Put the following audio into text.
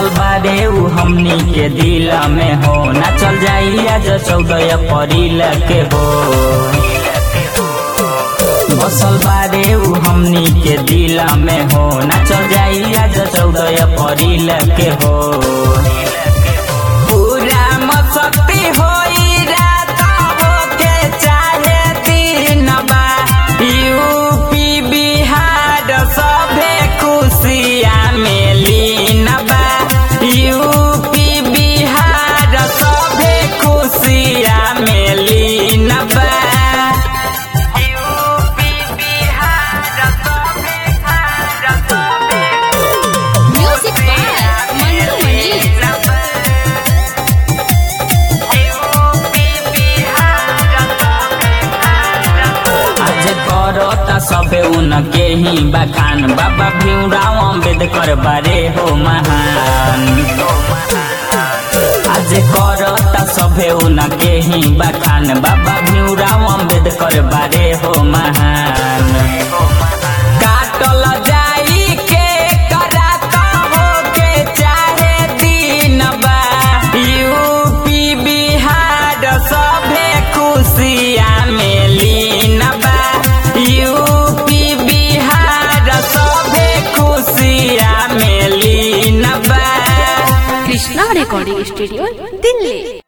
बसल बारे उ हमनी के दिल में हो ना चल जाई आज चौदह अप्रैल के हो बसल बारे उ हमनी के दिल में हो ना चल जाई आज चौदह अप्रैल के हो पूरा मसक्ति होई रात होके चाहे दिन बा यूपी बिहार सभे खुशिया में लीन बा यूपी बिहार सभे खुशिया में लीन बा यूपी बिहार सभे म्यूजिक बाय मंटू मनी आज करता सबे उनके ही बखान बाबा भीमराव अम्बेडकर बारे हो महान आज करता सबे उनके ही बखान बाबा भीमराव अम्बेडकर बारे हो महान काटल जाई के कराता हो के चाहे दिन बा यूपी बिहार सभे खुशिया में लीन बा यूपी बिहार सभे खुशिया में लीन बा कृष्णा रिकॉर्डिंग स्टूडियो दिल्ली